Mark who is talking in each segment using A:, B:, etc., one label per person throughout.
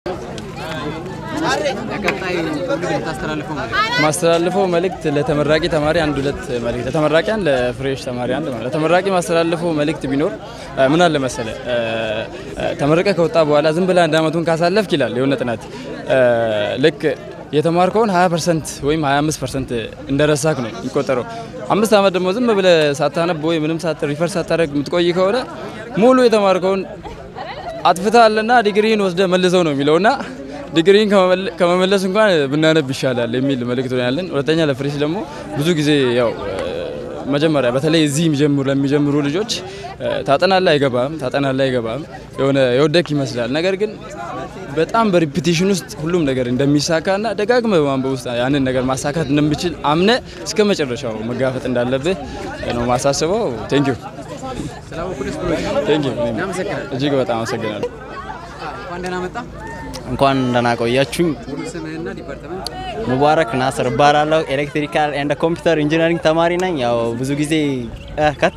A: ለቀጣይ ትውልድ የምታስተላልፈው መልዕክት?
B: ማስተላልፈው መልእክት ለተመራቂ ተማሪ አንድ ሁለት መልእክት ለተመራቂያን ለፍሬሽ ተማሪ አንድ ማለት ለተመራቂ ማስተላልፈው መልእክት ቢኖር እ፣ ምን አለ መሰለ እ፣ እ፣ ተመረቀ ከወጣ በኋላ ዝም ብለህ አንድ አመቱን ካሳለፍክ ይላል የሆነ ጥናት እ፣ ልክ የተማርከውን 20 ፐርሰንት ወይም 25 ፐርሰንት እንደረሳክ ነው የሚቆጠረው። አምስት አመት ደግሞ ዝም ብለህ ሳታነብ ወይ ምንም ሳት ሪፈር ሳታደርግ የምትቆይ ከሆነ ሙሉ የተማርከውን አጥፍተሃልና ዲግሪን ወስደ መልሰው ነው የሚለውና ዲግሪን ከመመለ- ከመመለስ እንኳን ብናነብ ይሻላል የሚል መልእክት ነው ያለን። ሁለተኛ ለፍሬሽ ደግሞ ብዙ ጊዜ ያው እ፣ መጀመሪያ በተለይ እዚህ የሚጀምሩ ለሚጀምሩ ልጆች እ፣ ታጠናለህ አይገባም፣ ታጠናለህ አይገባም፣ የሆነ የወደክ ይመስላል። ነገር ግን በጣም በሪፒቴሽን ውስጥ ሁሉም ነገር እንደሚሳካና ደጋግመ በማንበብ ውስጥ ያንን ነገር ማሳካት እንደምችል አምነ እስከ መጨረሻው መጋፈጥ እንዳለብህ ነው ማሳስበው። ቴንኪዩ
A: ስላወቅሁ ደስ ብሎኛል።
B: ቴንኪዩ።
A: እናመሰግናለን።
B: እጅግ በጣም አመሰግናለሁ።
A: እንኳን ደህና መጣ።
C: እንኳን ደህና ቆያችሁኝ።
A: ሙሉ ስምህና ዲፓርትመንት?
C: ሙባረክ ናስር እባላለሁ። ኤሌክትሪካል ኤንድ ኮምፒውተር ኢንጂነሪንግ ተማሪ ነኝ። ያው ብዙ ጊዜ እ፣ ከት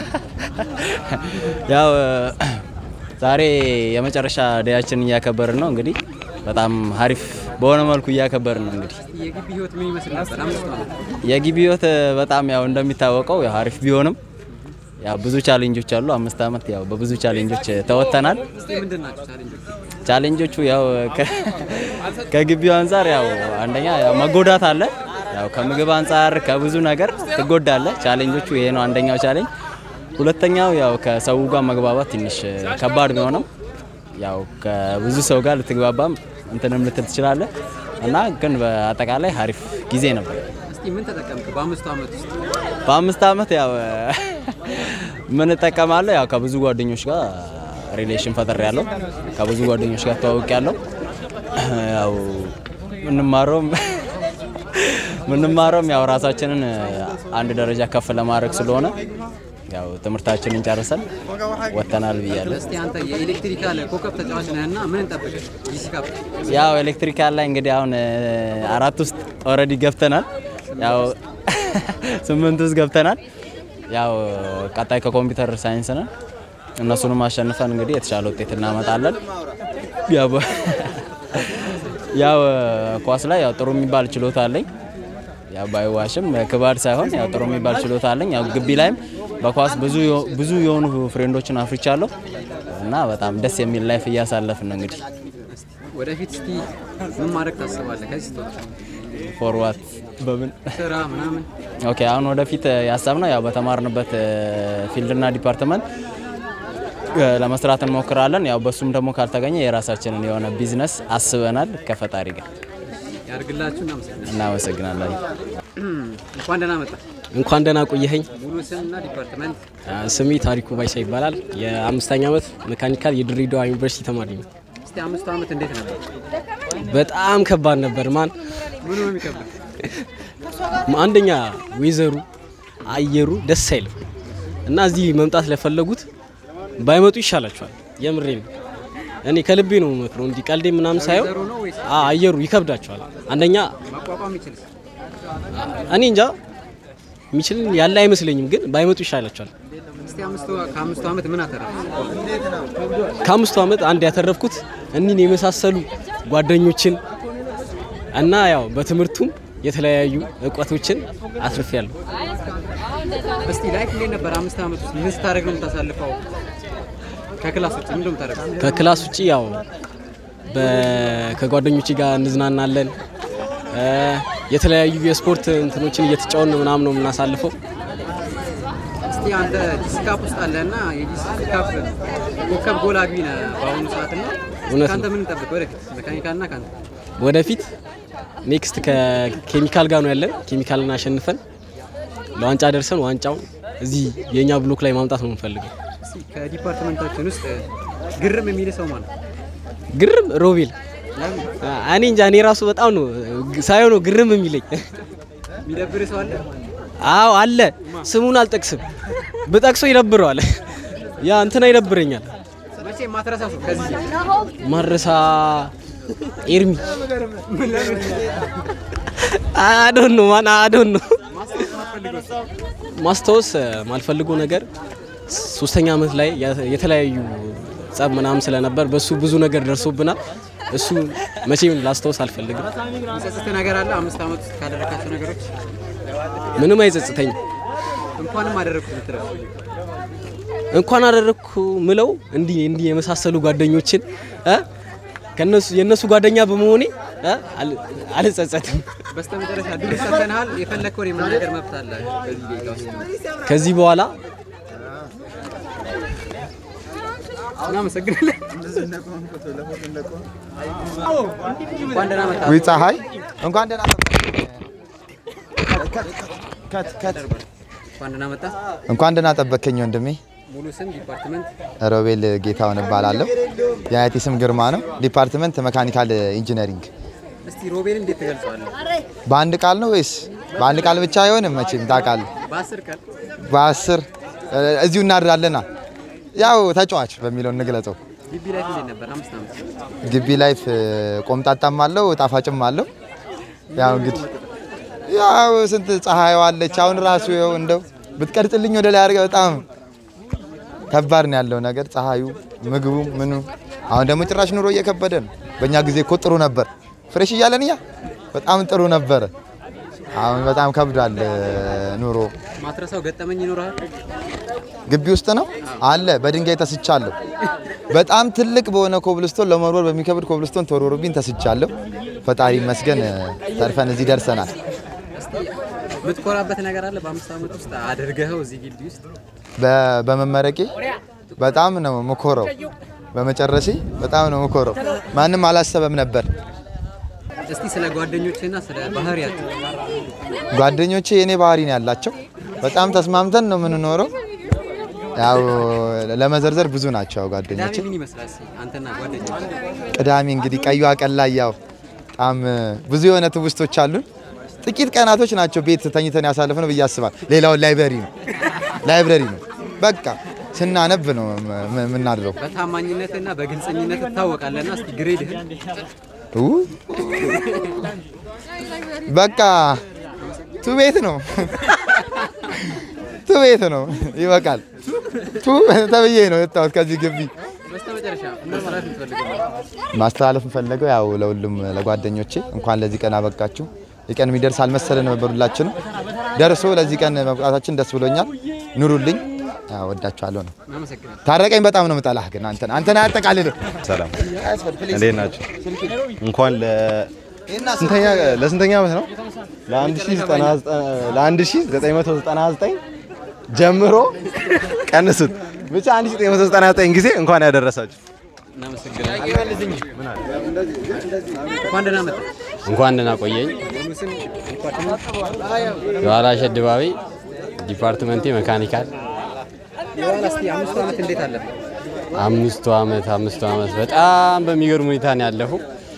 C: ያው እ፣ ዛሬ የመጨረሻ ደያችን እያከበርን ነው። እንግዲህ በጣም ሀሪፍ በሆነ መልኩ እያከበርን ነው። እንግዲህ
A: የግቢ ህይወት ምን ይመስል ነበር? አምስት ዓመት
C: የግቢ ህይወት እ፣ በጣም ያው እንደሚታወቀው ያው ሀሪፍ ቢሆንም ያው ብዙ ቻሌንጆች አሉ። አምስት ዓመት ያው በብዙ ቻሌንጆች ተወጥተናል።
A: እስቲ ምንድን ናቸው ቻሌንጆች?
C: ቻሌንጆቹ ያው ከ- ከግቢው አንጻር ያው አንደኛ ያው መጎዳት አለ። ያው ከምግብ አንጻር ከብዙ ነገር ትጎዳለ። ቻሌንጆቹ ይሄ ነው አንደኛው ቻሌንጅ። ሁለተኛው ያው ከሰው ጋር መግባባት ትንሽ ከባድ ቢሆንም ያው ከብዙ ሰው ጋር ልትግባባም እንትንም ልትል ትችላለ እና ግን በአጠቃላይ ሀሪፍ ጊዜ ነበር።
A: እስቲ ምን ተጠቀምክ በአምስቱ ዓመት ውስጥ?
C: በአምስት ዓመት ያው ምን እጠቀማለሁ? ያው ከብዙ ጓደኞች ጋር ሪሌሽን ፈጠር ያለው ከብዙ ጓደኞች ጋር ተዋውቅ ያለው ያው ምንማረውም ምንማረውም ያው ራሳችንን አንድ ደረጃ ከፍ ለማድረግ ስለሆነ ያው ትምህርታችንን ጨርሰን ወጥተናል ብያለሁ።
A: እስቲ አንተ የኤሌክትሪካል ኮከብ ተጫዋች ነህና ምን እንጠብቅህ? ጂሲካፕ
C: ያው ኤሌክትሪካል ላይ እንግዲህ አሁን እ፣ አራት ውስጥ ኦልሬዲ ገብተናል። ያው ስምንት ውስጥ ገብተናል። ያው ቀጣይ ከኮምፒውተር ሳይንስ ነን። እነሱንም አሸንፈን እንግዲህ የተሻለ ውጤት እናመጣለን። ያው በ- ያው ኳስ ላይ ያው ጥሩ የሚባል ችሎታ አለኝ። ያው ባይዋሽም ክባድ ሳይሆን ያው ጥሩ የሚባል ችሎታ አለኝ። ያው ግቢ ላይም በኳስ ብዙ የሆ- ብዙ የሆኑ ፍሬንዶችን አፍርቻለሁ እና በጣም ደስ የሚል ላይፍ እያሳለፍን ነው እንግዲህ
A: ወደፊት እስቲ ምን ማድረግ ታስባለህ? ከዚህ ስትወጣ
C: ፎርዋት በምን
A: ስራ ምናምን
C: ኦኬ አሁን ወደፊት ያሰብነው ያው በተማርንበት ፊልድና ዲፓርትመንት እ፣ ለመስራት እንሞክራለን። ያው በሱም ደግሞ ካልተገኘ የራሳችንን የሆነ ቢዝነስ አስበናል ከፈጣሪ ጋር።
A: ያድርግላችሁ። እናመሰግናለን።
C: እናመሰግናለን።
A: እንኳን ደህና መጣ።
D: እንኳን ደህና ቆየኸኝ።
A: ሙሉ ስምና ዲፓርትመንት?
D: ስሜ ታሪኩ ባይሳ ይባላል። የአምስተኛ ዓመት ሜካኒካል የድሬዳዋ ዩኒቨርሲቲ ተማሪ ነው።
A: እስቲ አምስቱ ዓመት እንዴት ነበር?
D: በጣም ከባድ ነበር። ማን
A: ምኑ ነው የሚከብደው?
D: አንደኛ ዌዘሩ አየሩ ደስ አይልም እና እዚህ መምጣት ለፈለጉት ባይመጡ ይሻላቸዋል። የምሬ ነው። እኔ ከልቤ ነው መክረው እንዲህ ቀልዴ ምናምን ሳየው
A: ዌዘሩ ነው ወይስ
D: አ- አየሩ ይከብዳቸዋል። አንደኛ
A: ማቋቋም ይችልስ?
D: እኔ እንጃ የሚችል ያለ አይመስለኝም፣ ግን ባይመጡ ይሻላቸዋል።
A: እስቲ አምስቱ ከአምስቱ ዓመት ምን አተረፍ?
D: ከአምስቱ ዓመት አንድ ያተረፍኩት እኒህን የመሳሰሉ ጓደኞችን እና ያው በትምህርቱም የተለያዩ እውቀቶችን አትርፌያለሁ።
A: እስቲ ላይፍ እንዴት ነበር? አምስት ዓመት ውስጥ ምን ስታደርግ ነው የምታሳልፈው? ከክላስ ውጭ ምንድን ነው የምታደርገው?
D: ከክላስ ውጭ ያው በ- ከጓደኞቼ ጋር እንዝናናለን። እ፣ የተለያዩ የስፖርት እንትኖችን እየተጫወትን ምናምን ነው የምናሳልፈው።
A: እስቲ አንተ ዲስካፕ ውስጥ አለና የዲስካፕ ኮከብ ጎል አግቢ ነህ በአሁኑ ሰዓት እና
D: እውነት
A: ከአንተ
D: ነው።
A: ምን እንጠብቅ ወደፊት መካኒካልና ከአንተ
D: ወደፊት ኔክስት ከኬሚካል ጋር ነው ያለን። ኬሚካልን አሸንፈን ለዋንጫ ደርሰን ዋንጫውን እዚህ የእኛ ብሎክ ላይ ማምጣት ነው የምንፈልገው።
A: እስቲ ከዲፓርትመንታችን ውስጥ ግርም የሚል ሰው ማለት ነው።
D: ግርም ሮቤል እኔ እንጃ እኔ ራሱ በጣም ነው ሳየው ነው ግርም የሚለኝ።
A: የሚደብር ሰው አለ?
D: አዎ አለ። ስሙን አልጠቅስም፣ ብጠቅሰው ይደብረዋል። ያ እንትና ይደብረኛል።
A: መቼ ማትረሳ ሰው ከዚህ
D: ማረሳ ኤርሚ አዶን ነው ማን አዶን ነው ማስታወስ ማልፈልገው ነገር ሶስተኛ ዓመት ላይ የተለያዩ ጸብ ምናምን ስለነበር በሱ ብዙ ነገር ደርሶብናል። እሱ መቼም ላስታውስ አልፈልግም።
A: የሚጸጽት ነገር አለ? አምስት ዓመት ውስጥ ካደረካቸው ነገሮች
D: ምንም አይጸጽተኝም።
A: እንኳንም አደረግኩት ብትለው
D: እንኳን አደረግኩ ምለው እንዲህ እንዲህ የመሳሰሉ ጓደኞችን እ ከነሱ የነሱ ጓደኛ በመሆኔ እ አል- አልጸጸትም።
A: በስተመጨረሻ ድል ሰጥተንሃል። የፈለግከውን የመናገር መብት አለ በዚህ ደቂቃ ውስጥ።
D: ከዚህ በኋላ
A: እናመሰግናለን። እንኳን ደህና መጣህ።
E: ዊ ፀሐይ እንኳን ደህና ከት ከት
A: እንኳን ደህና መጣህ።
E: እንኳን ደህና ጠበከኝ ወንድሜ።
A: ሙሉ ስም፣ ዲፓርትመንት፣
E: ሮቤል ጌታውን እባላለሁ። የአያቴ ስም ግርማ ነው። ዲፓርትመንት መካኒካል ኢንጂነሪንግ።
A: እስቲ ሮቤል እንዴት ትገልጸዋለህ?
E: በአንድ ቃል ነው ወይስ በአንድ ቃል ብቻ አይሆንም? መቼም ታውቃለህ።
A: በአስር ቀን
E: በአስር እዚሁ እናድራለና ያው ተጫዋች በሚለው እንግለጸው።
A: ግቢ ላይ እንዴት ነበር? አምስት ዓመት
E: ግቢ ላይፍ ቆምጣጣም አለው ጣፋጭም አለው። ያው እንግዲህ ያው ስንት ፀሐይ ዋለች። አሁን ራሱ ይኸው እንደው ብትቀርጽልኝ ወደ ላይ አድርገህ በጣም ከባድ ነው ያለው ነገር ፀሐዩ፣ ምግቡ፣ ምኑ። አሁን ደግሞ ጭራሽ ኑሮ እየከበደ ነው። በእኛ ጊዜ እኮ ጥሩ ነበር። ፍሬሽ እያለን እኛ በጣም ጥሩ ነበረ። አሁን በጣም ከብዷል ኑሮ።
A: ማትረሳው ገጠመኝ ይኖርሃል?
E: ግቢ ውስጥ ነው አለ። በድንጋይ ተስቻለሁ። በጣም ትልቅ በሆነ ኮብልስቶን ለመወርወር በሚከብድ ኮብልስቶን ተወርውሮብኝ ተስቻለሁ። ፈጣሪ ይመስገን ተርፈን እዚህ ደርሰናል።
A: እስቲ የምትኮራበት ነገር አለ? በአምስት ዓመት ውስጥ አድርገኸው እዚህ ግቢ ውስጥ
E: በ- በመመረቄ በጣም ነው ምኮረው። በመጨረሴ በጣም ነው ምኮረው። ማንም አላሰበም ነበር።
A: እስቲ ስለ ጓደኞችና ስለ ባህሪያቸው
E: ጓደኞቼ የኔ ባህሪ ነው ያላቸው። በጣም ተስማምተን ነው የምንኖረው። ያው ለመዘርዘር ብዙ ናቸው ጓደኞቼ።
A: ቅዳሜ ምን ይመስላል? እስቲ አንተና ጓደኞች
E: ቅዳሜ እንግዲህ ቀዩ ቀን ላይ ያው በጣም ብዙ የሆነ ትውስቶች አሉን። ጥቂት ቀናቶች ናቸው ቤት ተኝተን ያሳለፍነው ብዬ አስባለሁ። ሌላውን ላይብረሪ ነው ላይብረሪ ነው በቃ ስናነብ ነው ም- የምናድረው።
A: በታማኝነትና በግልጸኝነት ትታወቃለና እስቲ ግሬድህን
E: ኡ በቃ ቱ ቤት ነው ቱ ቤት ነው ይበቃል። ቱ ተብዬ ነው የወጣሁት ከዚህ ግቢ።
A: በስተመጨረሻ ምን ማለት የምትፈልገው
E: ማስተላለፍ የምፈልገው ያው ለሁሉም ለጓደኞቼ እንኳን ለዚህ ቀን አበቃችሁ። የቀን የሚደርስ አልመሰለን ነበር ሁላችንም። ደርሶ ለዚህ ቀን መብቃታችን ደስ ብሎኛል። ኑሩልኝ። ያው ወዳችኋለሁ ነው።
A: እናመሰግናለን።
E: ታረቀኝ በጣም ነው የምጠላህ ግን አንተን አንተን አያጠቃልልም።
F: ሰላም እንዴት ናቸው? እንኳን ለ ስንተኛ ለስንተኛ ዓመት ነው? ለ1999 ጀምሮ ቀንሱት ብቻ 1999 ጊዜ እንኳን ያደረሳችሁ።
A: እናመሰግናለን። እንኳን ደህና መጣህ።
C: እንኳን ደህና ቆየኝ።
A: ሙሉ ስም፣ ዲፓርትመንት፣
C: የኋላ ሸድባዊ ዲፓርትመንቴ መካኒካል
A: የኋላ እስቲ አምስቱ ዓመት እንዴት አለፈ?
C: አምስቱ ዓመት አምስቱ ዓመት በጣም በሚገርም ሁኔታ ነው ያለፉ።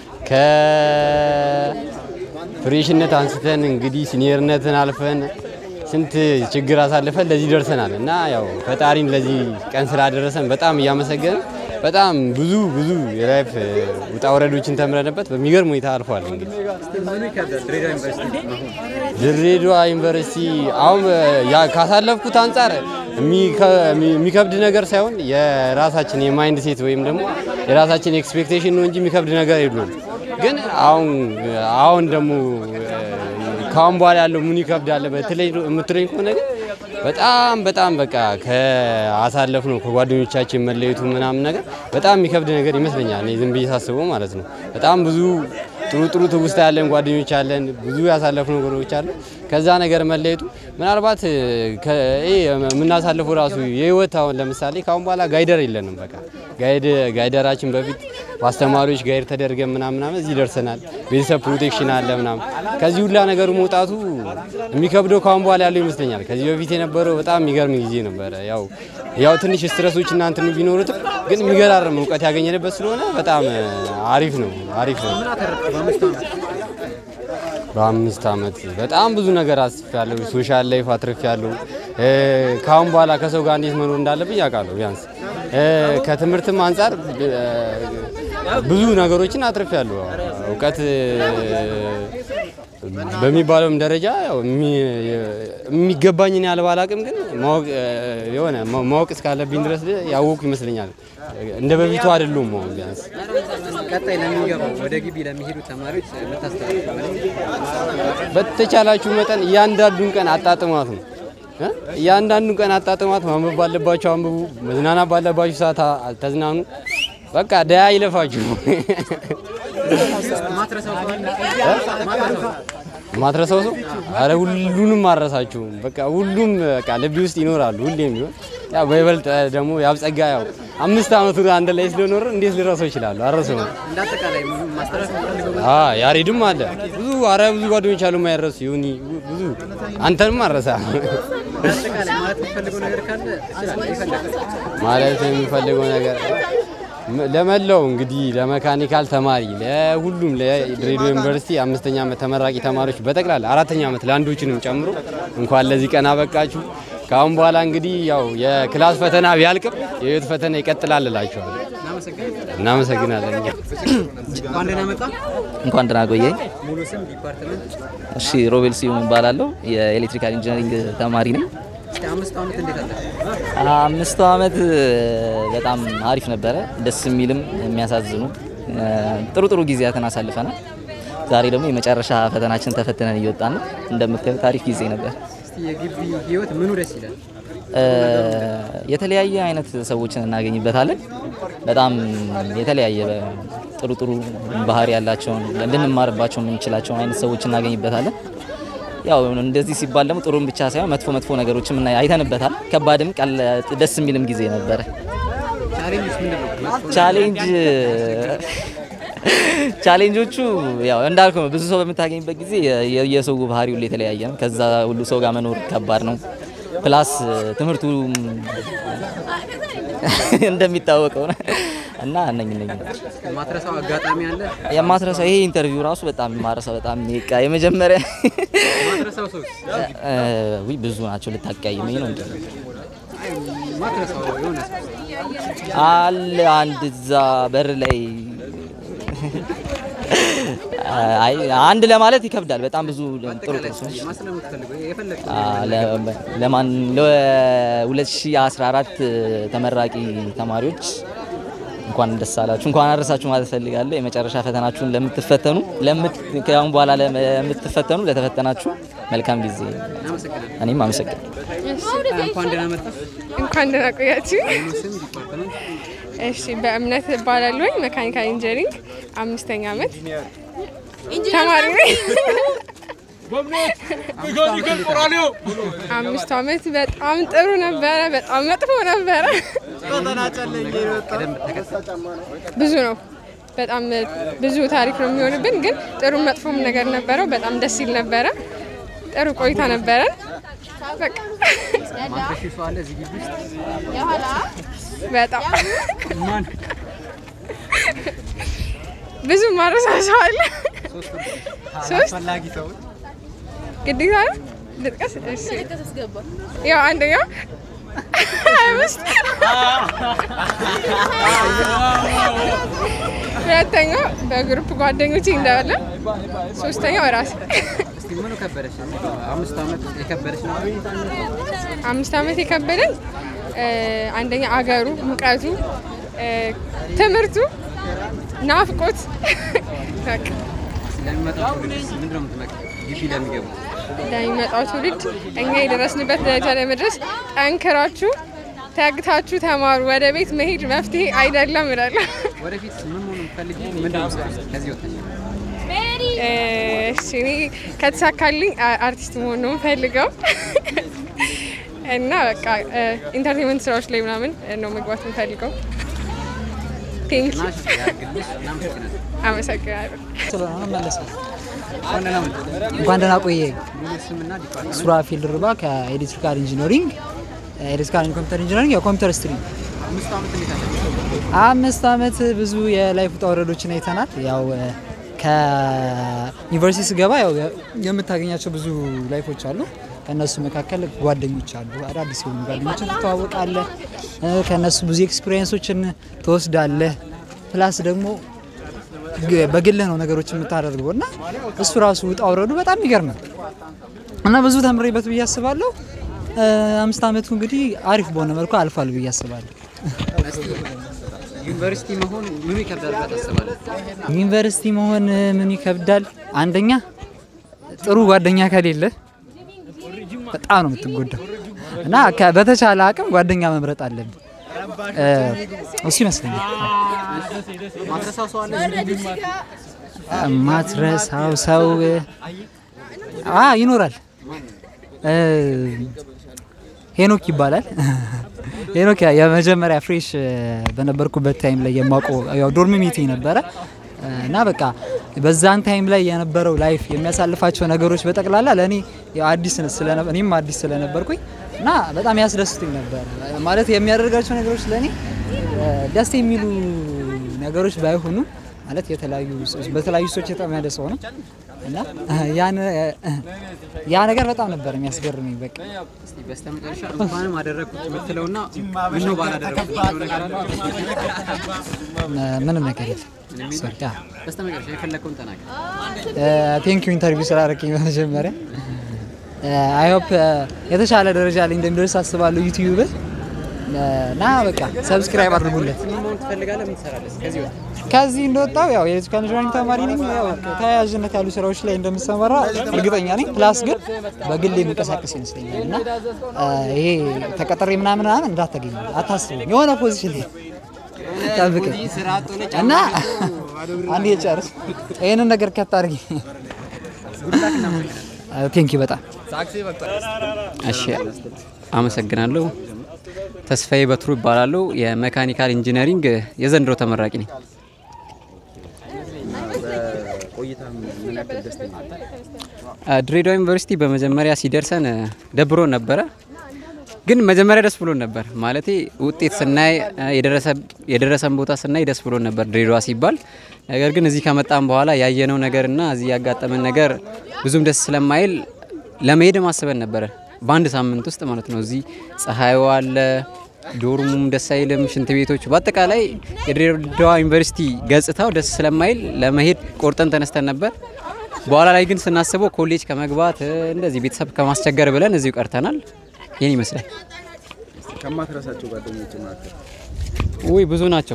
C: ከፍሬሽነት አንስተን እንግዲህ ሲኒየርነትን አልፈን ስንት ችግር አሳልፈን ለዚህ ደርሰናል እና ያው ፈጣሪን ለዚህ ቀን ስላደረሰን በጣም እያመሰገንን በጣም ብዙ ብዙ የላይፍ ውጣ ውረዶችን ተምረንበት በሚገርም ሁኔታ አልፏል። እንግዲህ
A: እስቲ ምኑ ይከብዳል? ድሬዳዋ ዩኒቨርሲቲ አሁን
C: ድሬዳዋ ዩኒቨርሲቲ አሁን ያ ካሳለፍኩት አንጻር የሚከ- የሚከብድ ነገር ሳይሆን የራሳችን የማይንድ ሴት ወይም ደግሞ የራሳችን ኤክስፔክቴሽን ነው እንጂ የሚከብድ ነገር የለውም። ግን አሁን አሁን ደግሞ ከአሁን በኋላ ያለው ምን ይከብዳል በተለይ የምትለኝ ከሆነ ግን በጣም በጣም በቃ ከአሳለፍ ነው ከጓደኞቻችን መለየቱ ምናምን ነገር በጣም የሚከብድ ነገር ይመስለኛል። እኔ ዝም ብዬ ሳስበው ማለት ነው። በጣም ብዙ ጥሩ ጥሩ ትውስታ ያለን ጓደኞች አለን፣ ብዙ ያሳለፍነው ነገሮች አሉ። ከዛ ነገር መለየቱ ምናልባት ከ- ይሄ የምናሳልፈው ራሱ የህይወት አሁን ለምሳሌ ከአሁን በኋላ ጋይደር የለንም። በቃ ጋይድ ጋይደራችን በፊት በአስተማሪዎች ጋይድ ተደርገን ምናምን ምናምን እዚህ ደርሰናል። ቤተሰብ ፕሮቴክሽን አለ ምናምን። ከዚህ ሁላ ነገሩ መውጣቱ የሚከብደው ከአሁን በኋላ ያለው ይመስለኛል። ከዚህ በፊት የነበረው በጣም የሚገርም ጊዜ ነበረ። ያው ያው ትንሽ ስትረሶች እና እንትኑ ቢኖሩትም ግን የሚገራርም እውቀት ያገኘንበት ስለሆነ በጣም አሪፍ ነው አሪፍ ነው።
A: ምን አተረፍክ በአምስቱ ዓመት?
C: በአምስት ዓመት በጣም ብዙ ነገር አስፌያለሁ። ሶሻል ላይፍ አትርፌያለሁ። እ፣ ከአሁን በኋላ ከሰው ጋር እንዴት መኖር እንዳለብኝ ያውቃለሁ። ቢያንስ እ፣ ከትምህርትም አንጻር እ፣ ብዙ ነገሮችን አትርፌያለሁ። እውቀት እ፣ በሚባለውም ደረጃ ያው የሚ- የሚገባኝን ያህል ባላቅም ግን ማወቅ እ፣ የሆነ ማ- ማወቅ እስካለብኝ ድረስ ያወቁ ይመስለኛል። እንደ በፊቱ አይደሉም። አሁን ቢያንስ
A: ቀጣይ ለሚገባው ወደ ግቢ ለሚሄዱ ተማሪዎች የምታስተላልፈው መልዕክት?
D: በተቻላችሁ መጠን እያንዳንዱን ቀን አጣጥሟት ነው እ? እያንዳንዱን ቀን አጣጥሟት። ማንበብ ባለባችሁ አንብቡ፣ መዝናናት ባለባችሁ ሰዓት አ- ተዝናኑ። በቃ ደያ ይለፋችሁ።
A: ማትረሳው ከሆነ ማትረሳው
D: ማትረሳው ሰው አረ ሁሉንም አረሳችሁም። በቃ ሁሉም በቃ ልቢ ውስጥ ይኖራሉ ሁሌም ቢሆን ያው በይበልጥ ደግሞ ያብጸጋ ያው አምስት ዓመቱ አንድ ላይ ስለኖረ እንዴት ልረሳው ይችላሉ? አረሰው
A: እንደ አጠቃላይ ማስተላለፍ የምፈልገው
D: አ ያሬድም አለ ብዙ አረ ብዙ ጓደኞች አሉ የማይረሱ ይሁን ብዙ አንተንም አረሳ
A: እንደ አጠቃላይ ማለት የምፈልገው ነገር ካለ እችላለሁ ይፈልጋል
D: ማለት የሚፈልገው ነገር ም- ለመላው እንግዲህ ለመካኒካል ተማሪ ለሁሉም ለድሬዳዋ ዩኒቨርሲቲ አምስተኛ ዓመት ተመራቂ ተማሪዎች በጠቅላላ አራተኛ ዓመት ለአንዶችንም ጨምሮ እንኳን ለዚህ ቀን አበቃችሁ። ከአሁን በኋላ እንግዲህ ያው የክላስ ፈተና ቢያልቅም የህይወት ፈተና ይቀጥላል እላችኋለሁ።
A: እናመሰግናለን።
D: እናመሰግናለን። እኛ
A: እንኳን ደህና መጣ።
G: እንኳን ደህና ቆየኝ።
A: ሙሉ ስም ዲፓርትመንት
G: እሺ ሮቤል ሲሆን እባላለሁ። የኤሌክትሪካል ኢንጂነሪንግ ተማሪ ነኝ።
A: እስኪ አምስት ዓመት እንዴት አለ?
G: አምስቱ ዓመት በጣም አሪፍ ነበረ። ደስ የሚልም የሚያሳዝኑ ጥሩ ጥሩ ጊዜያትን አሳልፈናል። ዛሬ ደግሞ የመጨረሻ ፈተናችን ተፈትነን እየወጣን ነው። እንደምታዩት አሪፍ ጊዜ ነበር።
A: እስቲ የግቢ ህይወት ምኑ ደስ ይላል?
G: የተለያየ አይነት ሰዎችን እናገኝበታለን። በጣም የተለያየ ጥሩ ጥሩ ባህሪ ያላቸውን ልንማርባቸው የምንችላቸውን አይነት ሰዎች እናገኝበታለን። ያው እንደዚህ ሲባል ደግሞ ጥሩም ብቻ ሳይሆን መጥፎ መጥፎ ነገሮችም እና አይተንበታል። ከባድም ቀል ደስ የሚልም ጊዜ ነበረ።
A: ቻሌንጅስ ምንድን ነው?
G: ቻሌንጅ ቻሌንጆቹ ያው እንዳልኩ ነው። ብዙ ሰው በምታገኝበት ጊዜ የ- የ- የሰው ባህሪ ሁሉ የተለያየ ነው። ከዛ ሁሉ ሰው ጋር መኖር ከባድ ነው። ፕላስ ትምህርቱ እንደሚታወቀው ነው እና እነኝ እነኝ
A: ማትረሳው አጋጣሚ አለ?
G: የማትረሳው ይሄ ኢንተርቪው ራሱ በጣም የማረሳው በጣም በቃ የመጀመሪያ
A: ማትረሳው ሰው
G: እ፣ ውይ ብዙ ናቸው። ልታቀያይመኝ ነው እንዴ?
A: ማትረሳው የሆነ ሰው
G: አለ አንድ እዛ በር ላይ አይ አንድ ለማለት ይከብዳል። በጣም ብዙ ጥሩ ጥሩ ሰዎች
A: ማስለም የምትፈልገው የፈለግከው
G: አ፣ ለ- ለማን ለ2014 ተመራቂ ተማሪዎች እንኳን ደስ አላችሁ፣ እንኳን አደረሳችሁ ማለት ፈልጋለሁ። የመጨረሻ ፈተናችሁን ለምትፈተኑ ለምት ከአሁን በኋላ ለምትፈተኑ ለተፈተናችሁ መልካም ጊዜ።
A: እናመሰግናለን።
G: እኔም አመሰግናለሁ።
A: እንኳን ደህና መጣህ።
H: እንኳን ደህና ቆያችሁ።
A: ሙሉ ስም ዲፓርትመንት
H: እሺ፣ በእምነት እባላለሁኝ መካኒካል ኢንጂነሪንግ አምስተኛ ዓመት ተማሪ ነኝ። አምስቱ ዓመት በጣም ጥሩ ነበረ፣ በጣም መጥፎ ነበረ።
A: ቅደም ተከተል
H: ብዙ ነው። በጣም ብዙ ታሪክ ነው የሚሆንብን፣ ግን ጥሩ መጥፎም ነገር ነበረው። በጣም ደስ ይል ነበረ። ጥሩ ቆይታ ነበረን። በቃ
A: ማትረሺው ሰው አለ እዚህ ግቢ ውስጥ?
H: በጣም
A: ማን?
H: ብዙ ማረሳሰው አለ። ሶስት
A: አስፈላጊ ሰው
H: ግዴታ ነው ልጥቀስ? እሺ ያው አንደኛው ሀያ አምስት ሁለተኛው በግሩፕ ጓደኞቼ እንዳለ፣ ሶስተኛው ራሴ።
A: እስቲ ምኑ ከበደሽ? አምስት ዓመት የከበደሽ ነው?
H: አምስት ዓመት የከበደኝ እ፣ አንደኛ አገሩ፣ ሙቀቱ፣ እ፣ ትምህርቱ፣ ናፍቆት በቃ
A: ለሚመጣው ትውልድ ምንድን ነው የምትመክሪው? ግቢ ለሚገቡ
H: ለሚመጣው ትውልድ እኛ የደረስንበት ደረጃ ለመድረስ ጠንክራችሁ ተግታችሁ ተማሩ። ወደ ቤት መሄድ መፍትሄ አይደለም እላለሁ።
A: ወደፊት ምን መሆን የምትፈልጊው? ምንድን ነው የምትሰሪው ከዚህ ወጥተሽ?
H: እሺ እኔ ከተሳካልኝ አ- አርቲስት መሆን ነው የምፈልገው እና በቃ ኢንተርቴንመንት ስራዎች ላይ ምናምን ነው መግባት የምፈልገው። ቴንክ
A: ናሽ ያግልሽ። እናመሰግናለን።
H: አመሰግናለሁ።
I: ስለሆነ መለሰ
A: እንኳን ደህና መጣህ።
I: እንኳን ደህና ቆየኝ።
A: ሙሉ ስምና ዲፓርትመንት
I: ሱራፊል ድርባ ከኤሌክትሪካል ኢንጂነሪንግ ኤሌክትሪካል ኤንድ ኮምፒውተር ኢንጂነሪንግ የኮምፒውተር ስትሪም
A: አምስት ዓመት እንዴት አለ?
I: አምስት ዓመት ብዙ የላይፍ ውጣ ውረዶችን አይተናል። ያው ከዩኒቨርሲቲ ስገባ ያው የምታገኛቸው ብዙ ላይፎች አሉ። ከእነሱ መካከል ጓደኞች አሉ። አዳዲስ የሆኑ ጓደኞችን ትተዋወቃለህ። እ፣ ከእነሱ ብዙ ኤክስፒሪየንሶችን ትወስዳለህ። ፕላስ ደግሞ ግ- በግልህ ነው ነገሮች የምታደርገው እና እሱ ራሱ ውጣ ውረዱ በጣም ይገርማል እና ብዙ ተምሬበት ብዬ አስባለሁ። እ፣ አምስት ዓመቱ እንግዲህ አሪፍ በሆነ መልኩ አልፏል ብዬ አስባለሁ።
A: ዩኒቨርሲቲ መሆን ምኑ ይከብዳል ብለህ ታስባለህ?
I: ዩኒቨርሲቲ መሆን ምን ይከብዳል? አንደኛ ጥሩ ጓደኛ ከሌለ በጣም ነው የምትጎዳው እና ከ- በተቻለ አቅም ጓደኛ መምረጥ አለብን። እ፣ እሱ ይመስለኛል።
A: ማትረሳው ሰው አለ?
I: ማትረሳው ሰው አ ይኖራል። እ፣ ሄኖክ ይባላል። ሄኖክ ያ- የመጀመሪያ ፍሬሽ በነበርኩበት ታይም ላይ የማውቀው ያው ዶርም ሚቲንግ ነበረ እና በቃ በዛን ታይም ላይ የነበረው ላይፍ የሚያሳልፋቸው ነገሮች በጠቅላላ ለእኔ ያው አዲስ ስለነበ እኔም አዲስ ስለነበርኩኝ እና በጣም ያስደስቱኝ ነበር። ማለት የሚያደርጋቸው ነገሮች ለእኔ እ፣ ደስ የሚሉ ነገሮች ባይሆኑ ማለት የተለያዩ በተለያዩ ሰዎች የተጠመደ ሰው ነው እና ያን ያ ነገር በጣም ነበር የሚያስገርመኝ። በቃ
A: እስቲ በስተመጨረሻ እንኳንም አደረግኩት የምትለውና ምነው ባላደረግኩት የምትለው ነገር አለ?
I: ምንም ነገር የለም። ሶሪ ያ
A: በስተመጨረሻ የፈለግከውን ተናገር።
I: ቴንክ ዩ ኢንተርቪው ስላደረግኝ በመጀመሪያ አይ ሆፕ የተሻለ ደረጃ ላይ እንደሚደርስ አስባለሁ ዩቲዩብ እና በቃ ሰብስክራይብ አድርጉለት።
A: ምን መሆን ትፈልጋለህ? ምን ትሰራለህ? ከዚህ ወጥ
I: ከዚህ እንደወጣው ያው የኤሌክትሪካል ኢንጂነሪንግ ተማሪ ነኝ። ያው ተያያዥነት ያሉ ስራዎች ላይ እንደምሰማራ እርግጠኛ ነኝ። ፕላስ ግን በግል የሚንቀሳቀስ ይመስለኛል እና አ፣ ይሄ ተቀጥሬ ምናምን ምናምን እንዳታገኝ አታስቡ። የሆነ ፖዚሽን ላይ ጠብቀኝ እና አንድ የጨርስ ይህንን ነገር ከት አድርጊ። ቴንኪ በጣም
A: እሺ፣ አመሰግናለሁ። ተስፋዬ በትሩ ይባላለሁ። የሜካኒካል ኢንጂነሪንግ የዘንድሮ ተመራቂ ነኝ። አ፣ ድሬዳዋ ዩኒቨርሲቲ በመጀመሪያ ሲደርሰን አ፣ ደብሮን ነበረ፣ ግን መጀመሪያ ደስ ብሎን ነበር። ማለቴ ውጤት ስናይ አ፣ የደረሰ- የደረሰን ቦታ ስናይ ደስ ብሎን ነበር ድሬዳዋ ሲባል። ነገር ግን እዚህ ከመጣን በኋላ ያየነው ነገርና እዚህ ያጋጠመን ነገር ብዙም ደስ ስለማይል ለመሄድ ማስበን ነበረ በአንድ ሳምንት ውስጥ ማለት ነው። እዚህ ፀሐዩ አለ፣ ዶርሙም ደስ አይልም፣ ሽንት ቤቶች፣ በአጠቃላይ የድሬዳዋ ዩኒቨርሲቲ ገጽታው ደስ ስለማይል ለመሄድ ቆርጠን ተነስተን ነበር። በኋላ ላይ ግን ስናስበው ኮሌጅ ከመግባት እ፣ እንደዚህ ቤተሰብ ከማስቸገር ብለን እዚሁ ቀርተናል። ይህን ይመስላል።
J: ከማትረሳቸው ጓደኞች መካከል
A: ውይ ብዙ ናቸው።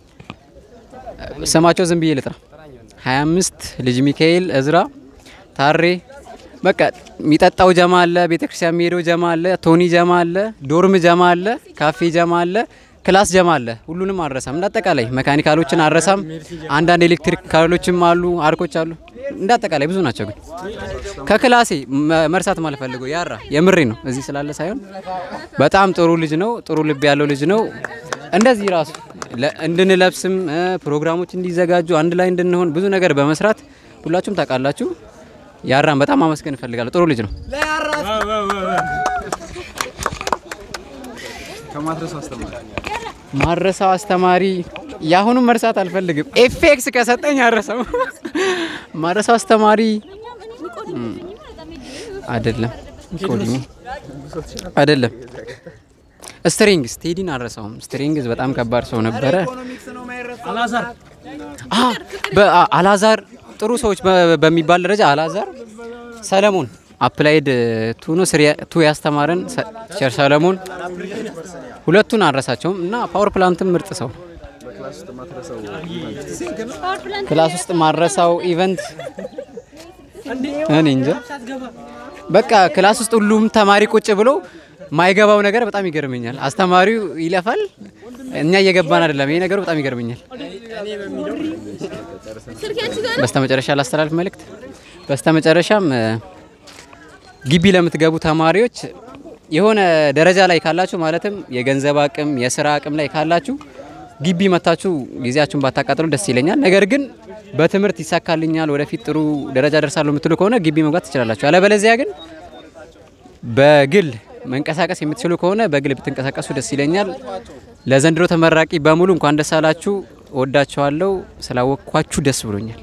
A: ስማቸው ዝም ብዬ ልጥራ። 25 ልጅ ሚካኤል፣ እዝራ፣ ታሬ በቃ የሚጠጣው ጀማ አለ፣ ቤተክርስቲያን የሚሄደው ጀማ አለ፣ ቶኒ ጀማ አለ፣ ዶርም ጀማ አለ፣ ካፌ ጀማ አለ፣ ክላስ ጀማ አለ። ሁሉንም አልረሳም። እንዳጠቃላይ መካኒካሎችን አልረሳም። አንዳንድ ኤሌክትሪካሎችም አሉ፣ አርኮች አሉ። እንዳጠቃላይ ብዙ ናቸው። ግን ከክላሴ መ- መርሳት ማልፈልገው ያራ የምሬ ነው እዚህ ስላለ ሳይሆን በጣም ጥሩ ልጅ ነው። ጥሩ ልብ ያለው ልጅ ነው። እንደዚህ ራሱ ለ- እንድንለብስም እ፣ ፕሮግራሞች እንዲዘጋጁ አንድ ላይ እንድንሆን ብዙ ነገር በመስራት ሁላችሁም ታውቃላችሁ። ያራን በጣም አመስገን እፈልጋለሁ። ጥሩ ልጅ ነው።
J: ከማትረሳው አስተማሪ
A: ማረሳው አስተማሪ የአሁኑም መርሳት አልፈልግም። ኤፌክስ ከሰጠኝ አረሰው ማረሳው አስተማሪ እም፣ አይደለም ኮዲንግ አይደለም ስትሪንግስ ቴዲን አረሳውም። ስትሪንግስ በጣም ከባድ ሰው ነበረ። አ በ- አ- አላዛር ጥሩ ሰዎች በ- በሚባል ደረጃ አላዛር፣ ሰለሞን አፕላይድ ቱ ነው ስሪ ቱ ያስተማረን ሰ- ቸር ሰለሞን ሁለቱን አልረሳቸውም እና ፓወር ፕላንትም ምርጥ ሰው ነው።
J: በክላስ ውስጥ የማትረሳው
A: ክላስ ውስጥ ማረሳው ኢቨንት እኔ እንጃ። በቃ ክላስ ውስጥ ሁሉም ተማሪ ቁጭ ብሎ ማይገባው ነገር በጣም ይገርመኛል። አስተማሪው ይለፋል፣ እኛ እየገባን አይደለም። ይሄ ነገሩ በጣም ይገርመኛል። በስተመጨረሻ ላስተላልፍ መልእክት። በስተመጨረሻም እ፣ ግቢ ለምትገቡ ተማሪዎች የሆነ ደረጃ ላይ ካላችሁ ማለትም የገንዘብ አቅም፣ የስራ አቅም ላይ ካላችሁ ግቢ መታችሁ ጊዜያችሁን ባታቃጥሉ ደስ ይለኛል። ነገር ግን በትምህርት ይሳካልኛል፣ ወደፊት ጥሩ ደረጃ ደርሳለሁ የምትሉ ከሆነ ግቢ መግባት ትችላላችሁ። አለበለዚያ ግን በግል መንቀሳቀስ የምትችሉ ከሆነ በግል ብትንቀሳቀሱ ደስ ይለኛል። ለዘንድሮ ተመራቂ በሙሉ እንኳን ደስ አላችሁ። እወዳችኋለሁ። ስላወቅኳችሁ ደስ ብሎኛል።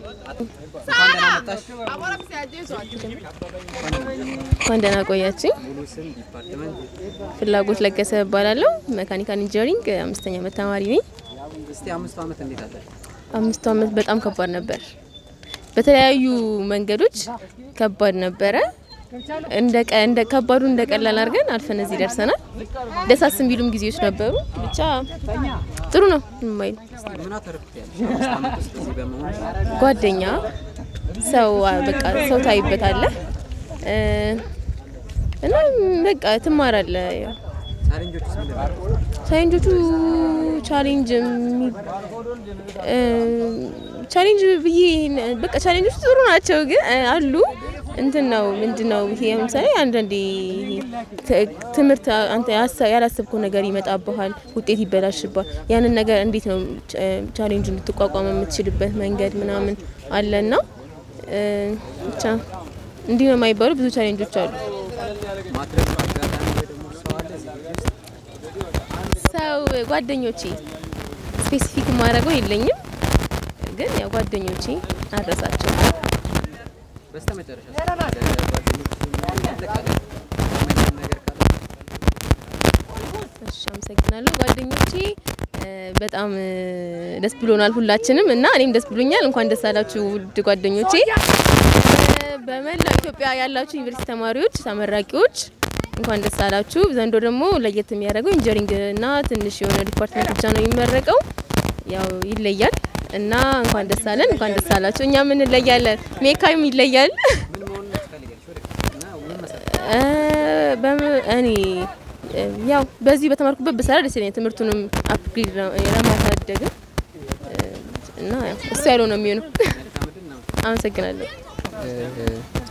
K: እንኳን ደህና ቆያችኝ። ፍላጎት ለገሰ እባላለሁ። መካኒካል ኢንጂነሪንግ አምስተኛ ዓመት ተማሪ ነኝ።
A: እስቲ አምስቱ ዓመት እንዴት አለ?
K: አምስቱ ዓመት በጣም ከባድ ነበር። በተለያዩ መንገዶች ከባድ ነበረ። እንደ ቀ- እንደ ከባዱ እንደ ቀላል አድርገን አልፈን እዚህ ደርሰናል። ደሳስ የሚሉም ጊዜዎች ነበሩ። ብቻ ጥሩ ነው የማይል
A: ምን አተርፍያለሽ? አምስት ዓመት ውስጥ እዚህ በመሆን
K: ጓደኛ ሰው በቃ ሰው ታይበታለህ እ፣ እና በቃ ትማራለህ። ያው
A: ቻሌንጆች ውስጥ ምንድን ናቸው?
K: ቻሌንጆቹ ቻሌንጅ የሚ- እ፣ ቻሌንጅ ብዬ በቃ ቻሌንጆቹ ጥሩ ናቸው፣ ግን እ፣ አሉ እንትን ነው ምንድን ነው ይሄ ለምሳሌ አንዳንዴ ት- ትምህርት አንተ ያሰ- ያላሰብከው ነገር ይመጣብሃል፣ ውጤት ይበላሽባል። ያንን ነገር እንዴት ነው ቻ- ቻሌንጁ ልትቋቋም የምትችልበት መንገድ ምናምን አለና እ፣ ብቻ እንዲህ ነው የማይባሉ ብዙ ቻሌንጆች አሉ።
A: ማትረፍ አጋጣሚ ወይ ደግሞ ሰው አለ እዚህ ግቢ ውስጥ?
K: ሰው ጓደኞቼ ስፔሲፊክ ማድረገው የለኝም፣ ግን ያው ጓደኞቼ አድረሳቸው።
A: በስተመጨረሻ ለጓደኞች አጠቃላይ የምትመኘው ነገር ካለ
K: እሺ፣ አመሰግናለሁ ጓደኞቼ። እ፣ በጣም እ፣ ደስ ብሎናል ሁላችንም እና እኔም ደስ ብሎኛል። እንኳን ደስ አላችሁ ውድ ጓደኞቼ። እ፣ በመላው ኢትዮጵያ ያላችሁ ዩኒቨርሲቲ ተማሪዎች፣ ተመራቂዎች እንኳን ደስ አላችሁ። ዘንድሮ ደግሞ ለየት የሚያደርገው ኢንጂነሪንግ እና ትንሽ የሆነ ዲፓርትመንት ብቻ ነው የሚመረቀው። ያው ይለያል እና እንኳን ደስ አለን፣ እንኳን ደስ አላችሁ። እኛም እንለያለን፣ ሜካም ይለያል።
A: ምን መሆን ትፈልጊያለሽ ወደፊት እና ምን መስራት
K: እ፣ በም- እኔ እ፣ ያው በዚህ በተማርኩበት ብሰራ ደስ ይለኛል። ትምህርቱንም አፕግሬድ ለማሳደግ እ፣ እና ያው እሱ ያለው ነው የሚሆነው። አመሰግናለሁ።
A: እ፣